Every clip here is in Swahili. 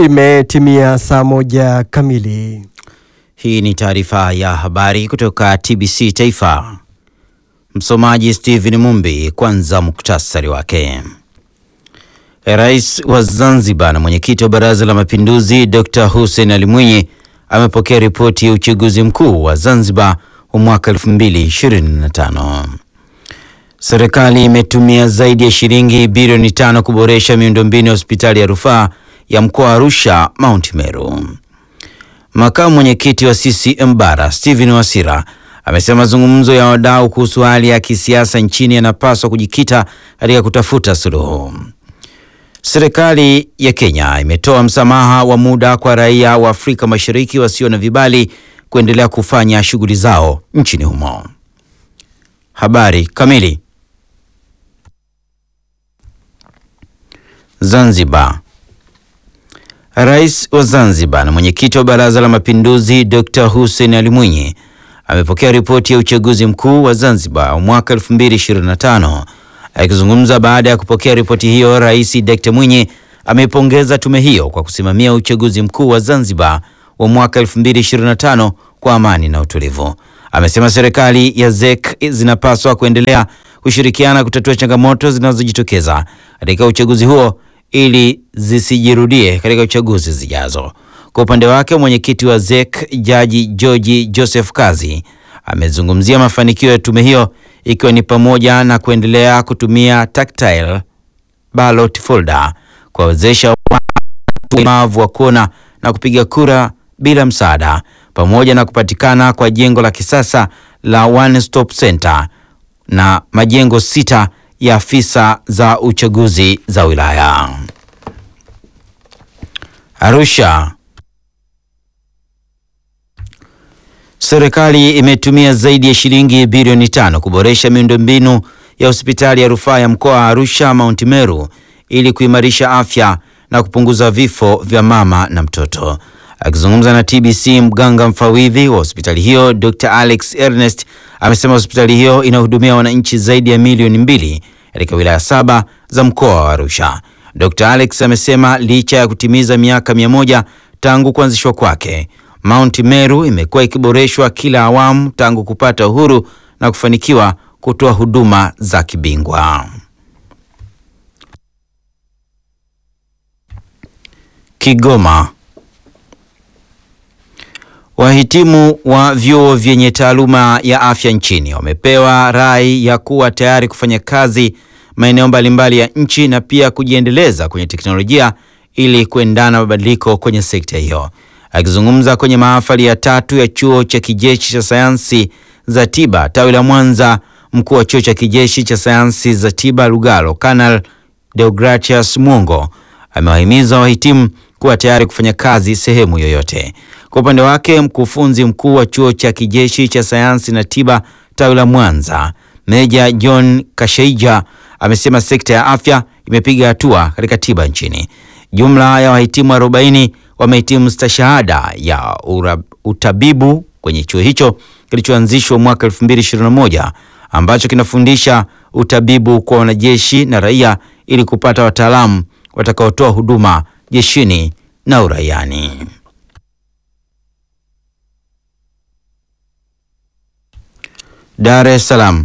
Imetimia saa moja kamili. Hii ni taarifa ya habari kutoka TBC Taifa. Msomaji Stephen Mumbi. Kwanza muktasari wake. Rais wa Zanzibar na mwenyekiti wa Baraza la Mapinduzi Dr. Hussein Ali Mwinyi amepokea ripoti ya uchaguzi mkuu wa Zanzibar wa mwaka 2025. Serikali imetumia zaidi ya shilingi bilioni tano kuboresha miundombinu ya hospitali ya rufaa ya mkoa wa Arusha Mount Meru. Makamu mwenyekiti wa CCM Bara Stephen Wasira amesema mazungumzo ya wadau kuhusu hali ya kisiasa nchini yanapaswa kujikita katika kutafuta suluhu. Serikali ya Kenya imetoa msamaha wa muda kwa raia wa Afrika Mashariki wasio na vibali kuendelea kufanya shughuli zao nchini humo. Habari kamili. Zanzibar. Rais wa Zanzibar na mwenyekiti wa Baraza la Mapinduzi Dr. Hussein Ali Mwinyi amepokea ripoti ya uchaguzi mkuu wa Zanzibar wa mwaka 2025. Akizungumza baada ya kupokea ripoti hiyo, Rais Dr. Mwinyi ameipongeza tume hiyo kwa kusimamia uchaguzi mkuu wa Zanzibar wa mwaka 2025 kwa amani na utulivu. Amesema serikali ya ZEC zinapaswa kuendelea kushirikiana kutatua changamoto zinazojitokeza katika uchaguzi huo ili zisijirudie katika uchaguzi zijazo. Kwa upande wake, mwenyekiti wa ZEC Jaji George Joseph Kazi amezungumzia mafanikio ya tume hiyo ikiwa ni pamoja na kuendelea kutumia tactile ballot folder kuwawezesha watu walemavu wa kuona na kupiga kura bila msaada pamoja na kupatikana kwa jengo la kisasa la One Stop Center na majengo sita ya afisa za uchaguzi za wilaya. Arusha. Serikali imetumia zaidi ya shilingi bilioni tano kuboresha miundombinu ya hospitali ya rufaa ya mkoa wa Arusha Mount Meru ili kuimarisha afya na kupunguza vifo vya mama na mtoto. Akizungumza na TBC, mganga mfawidhi wa hospitali hiyo Dr. Alex Ernest amesema hospitali hiyo inahudumia wananchi zaidi ya milioni mbili katika wilaya saba za mkoa wa Arusha. Dr. Alex amesema licha ya kutimiza miaka mia moja tangu kuanzishwa kwake, Mount Meru imekuwa ikiboreshwa kila awamu tangu kupata uhuru na kufanikiwa kutoa huduma za kibingwa. Kigoma. Wahitimu wa vyuo vyenye taaluma ya afya nchini wamepewa rai ya kuwa tayari kufanya kazi maeneo mbalimbali ya nchi na pia kujiendeleza kwenye teknolojia ili kuendana na mabadiliko kwenye sekta hiyo. Akizungumza kwenye mahafali ya tatu ya chuo cha kijeshi cha sayansi za tiba tawi la Mwanza, mkuu wa chuo cha kijeshi cha sayansi za tiba Lugalo, Kanal Deogratius Mwongo amewahimiza wahitimu kuwa tayari kufanya kazi sehemu yoyote. Kwa upande wake, mkufunzi mkuu wa chuo cha kijeshi cha sayansi na tiba tawi la Mwanza, Meja John Kasheija amesema sekta ya afya imepiga hatua katika tiba nchini. Jumla ya wahitimu 40 wamehitimu stashahada ya ura, utabibu kwenye chuo hicho kilichoanzishwa mwaka 2021 ambacho kinafundisha utabibu kwa wanajeshi na raia ili kupata wataalamu watakaotoa huduma jeshini na uraiani. Dar es Salaam.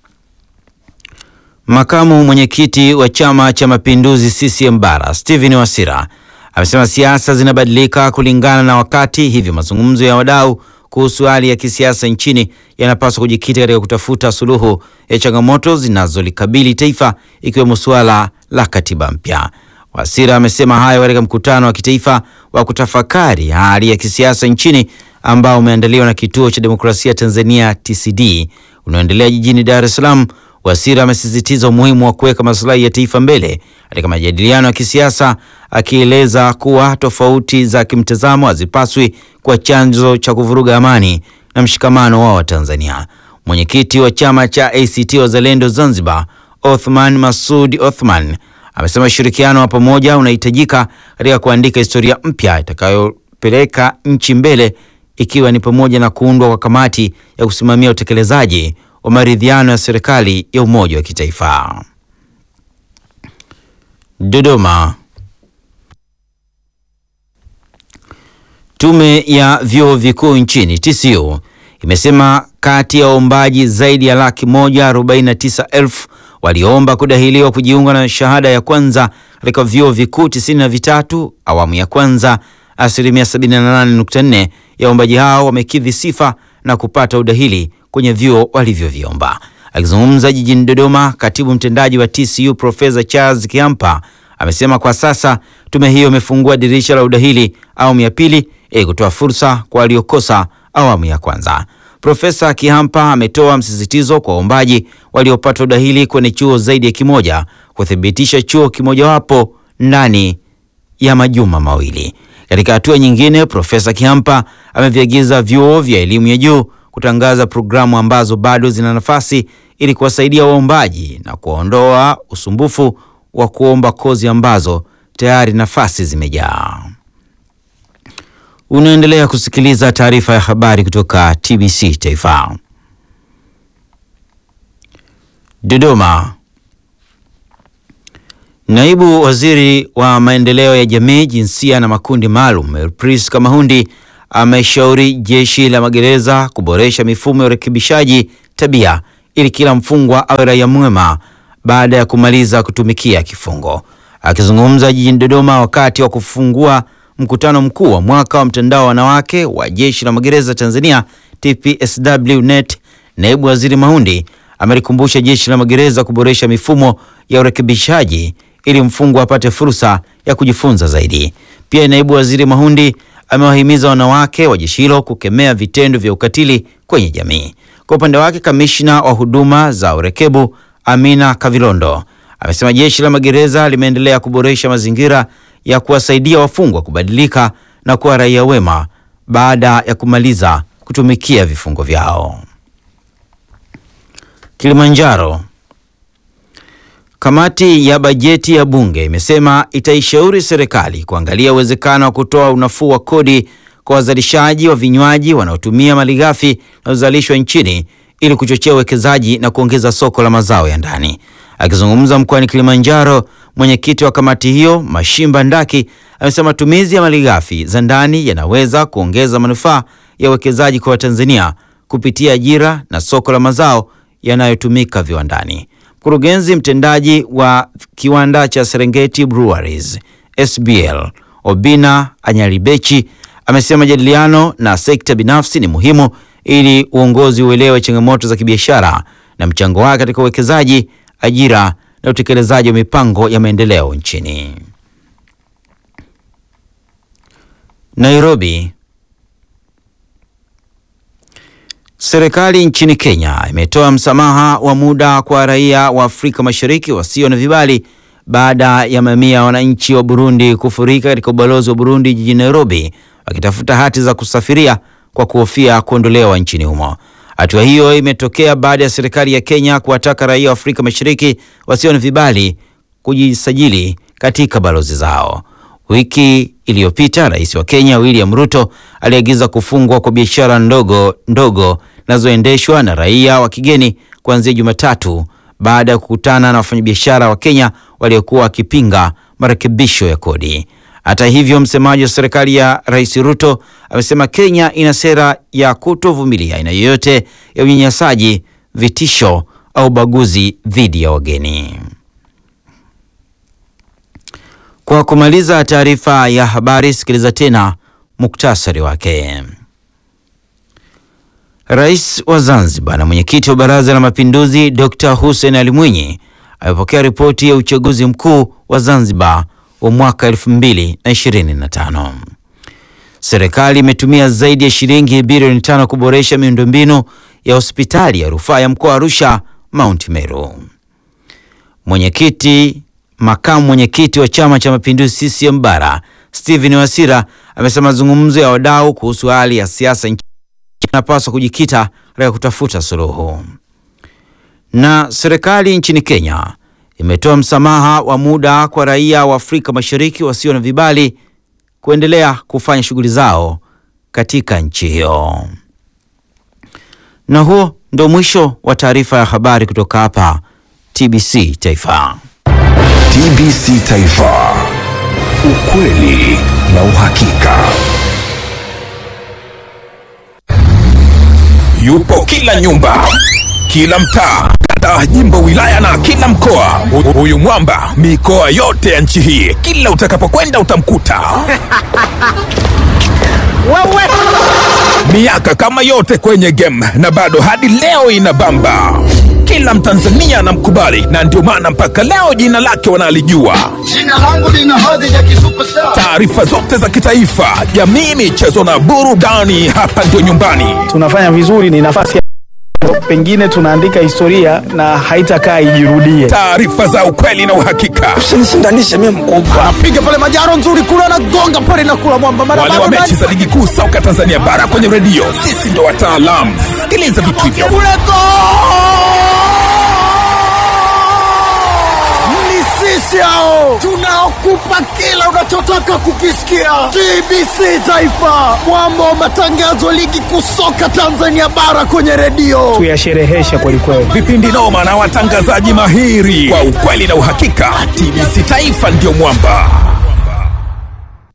Makamu mwenyekiti wa Chama cha Mapinduzi CCM Bara Stephen Wasira amesema siasa zinabadilika kulingana na wakati, hivyo mazungumzo ya wadau kuhusu hali ya kisiasa nchini yanapaswa kujikita katika kutafuta suluhu ya changamoto zinazolikabili taifa ikiwemo suala la katiba mpya. Wasira amesema hayo katika mkutano wa kitaifa wa kutafakari hali ya kisiasa nchini ambao umeandaliwa na Kituo cha Demokrasia Tanzania TCD unaoendelea jijini Dar es Salaam. Wasira amesisitiza umuhimu wa kuweka maslahi ya taifa mbele katika majadiliano ya kisiasa, akieleza kuwa tofauti za kimtazamo hazipaswi kuwa chanzo cha kuvuruga amani na mshikamano wa Watanzania. Mwenyekiti wa chama cha ACT Wazalendo Zanzibar, Othman Masud Othman, amesema ushirikiano wa pamoja unahitajika katika kuandika historia mpya itakayopeleka nchi mbele, ikiwa ni pamoja na kuundwa kwa kamati ya kusimamia utekelezaji wa maridhiano ya serikali ya umoja wa kitaifa. Dodoma. Tume ya vyuo vikuu nchini TCU imesema kati ya waombaji zaidi ya laki moja arobaini na tisa elfu walioomba kudahiliwa kujiunga na shahada ya kwanza katika vyuo vikuu tisini na vitatu awamu ya kwanza, asilimia 78.4 ya waombaji hao wamekidhi sifa na kupata udahili kwenye vyuo walivyoviomba. Akizungumza jijini Dodoma, katibu mtendaji wa TCU Profesa Charles Kiampa amesema kwa sasa tume hiyo imefungua dirisha la udahili awamu ya pili ili kutoa fursa kwa waliokosa awamu ya kwanza. Profesa Kihampa ametoa msisitizo kwa waombaji waliopata udahili kwenye chuo zaidi ya kimoja kuthibitisha chuo kimojawapo ndani ya majuma mawili. Katika hatua nyingine, Profesa Kihampa ameviagiza vyuo vya elimu ya juu kutangaza programu ambazo bado zina nafasi ili kuwasaidia waombaji na kuondoa usumbufu wa kuomba kozi ambazo tayari nafasi zimejaa. Unaendelea kusikiliza taarifa ya habari kutoka TBC Taifa. Dodoma. Naibu Waziri wa Maendeleo ya Jamii, Jinsia na Makundi Maalum, Elpris Kamahundi ameshauri Jeshi la Magereza kuboresha mifumo ya urekebishaji tabia ili kila mfungwa awe raia mwema baada ya kumaliza kutumikia kifungo. Akizungumza jijini Dodoma wakati wa kufungua mkutano mkuu wa mwaka wa mtandao wa wanawake wa Jeshi la Magereza Tanzania TPSW-NET, Naibu Waziri Mahundi amelikumbusha Jeshi la Magereza kuboresha mifumo ya urekebishaji ili mfungwa apate fursa ya kujifunza zaidi. Pia Naibu Waziri Mahundi amewahimiza wanawake wa jeshi hilo kukemea vitendo vya ukatili kwenye jamii. Kwa upande wake, kamishna wa huduma za urekebu Amina Kavilondo amesema jeshi la magereza limeendelea kuboresha mazingira ya kuwasaidia wafungwa kubadilika na kuwa raia wema baada ya kumaliza kutumikia vifungo vyao. Kilimanjaro. Kamati ya bajeti ya bunge imesema itaishauri serikali kuangalia uwezekano wa kutoa unafuu wa kodi kwa wazalishaji wa vinywaji wanaotumia malighafi zinazozalishwa nchini ili kuchochea uwekezaji na kuongeza soko la mazao ya ndani. Akizungumza mkoani Kilimanjaro, mwenyekiti wa kamati hiyo Mashimba Ndaki amesema matumizi ya malighafi za ndani yanaweza kuongeza manufaa ya uwekezaji kwa Watanzania kupitia ajira na soko la mazao yanayotumika viwandani. Mkurugenzi mtendaji wa kiwanda cha Serengeti Breweries SBL Obina Anyalibechi amesema majadiliano na sekta binafsi ni muhimu ili uongozi uelewe changamoto za kibiashara na mchango wake katika uwekezaji, ajira na utekelezaji wa mipango ya maendeleo nchini. Nairobi. Serikali nchini Kenya imetoa msamaha wa muda kwa raia wa Afrika Mashariki wasio na vibali baada ya mamia ya wananchi wa Burundi kufurika katika ubalozi wa Burundi jijini Nairobi wakitafuta hati za kusafiria kwa kuhofia kuondolewa nchini humo. Hatua hiyo imetokea baada ya serikali ya Kenya kuwataka raia wa Afrika Mashariki wasio na vibali kujisajili katika balozi zao. Wiki iliyopita Rais wa Kenya William Ruto aliagiza kufungwa kwa biashara ndogo ndogo zinazoendeshwa na raia wa kigeni kuanzia Jumatatu baada ya kukutana na wafanyabiashara wa Kenya waliokuwa wakipinga marekebisho ya kodi. Hata hivyo, msemaji wa serikali ya Rais Ruto amesema Kenya ina sera ya kutovumilia aina yoyote ya unyanyasaji, vitisho au ubaguzi dhidi ya wageni. Kwa kumaliza taarifa ya habari, sikiliza tena muktasari wake. Rais wa Zanzibar na mwenyekiti wa Baraza la Mapinduzi Dr. Hussein Ali Mwinyi amepokea ripoti ya uchaguzi mkuu wa Zanzibar wa mwaka 2025. Serikali imetumia zaidi ya shilingi bilioni tano kuboresha miundombinu ya hospitali ya rufaa ya mkoa wa Arusha Mount Meru. Mwenyekiti makamu mwenyekiti wa Chama cha Mapinduzi CCM Bara Stephen Wasira amesema mazungumzo ya wadau kuhusu hali ya siasa nchini yanapaswa kujikita katika kutafuta suluhu. Na serikali nchini Kenya imetoa msamaha wa muda kwa raia wa Afrika Mashariki wasio na vibali kuendelea kufanya shughuli zao katika nchi hiyo. Na huo ndio mwisho wa taarifa ya habari kutoka hapa TBC Taifa. TBC Taifa, ukweli na uhakika. yupo kila nyumba, kila mtaa, kata, jimbo, wilaya na kila mkoa. Hu- Huyu mwamba mikoa yote ya nchi hii, kila utakapokwenda utamkuta. Miaka kama yote kwenye game na bado hadi leo inabamba. Kila Mtanzania anamkubali na ndio maana mpaka leo jina lake wanalijua. Jina langu lina hadhi ya kisuperstar. Taarifa zote za kitaifa, jamii, michezo na burudani, hapa ndio nyumbani. tunafanya vizuri, ni nafasi ya pengine tunaandika historia na haitakaa ijirudie. Taarifa za ukweli na uhakika, Usinishindanishe mimi mkubwa. Anapiga pale majaro nzuri kule, anagonga pale na kula mwamba mara wale wa mechi za ligi kuu soka Tanzania bara kwenye redio, sisi ndo wataalamu. Sikiliza vitu hivyo. ni sisi hao tunaokupa kila unachotaka kukisikia. TBC Taifa, mwamba wa matangazo ligi kuu soka Tanzania bara kwenye redio. Tuyashereheshe kwelikweli. vipindi noma na watangazaji mahiri kwa ukweli na uhakika. TBC Taifa ndio mwamba.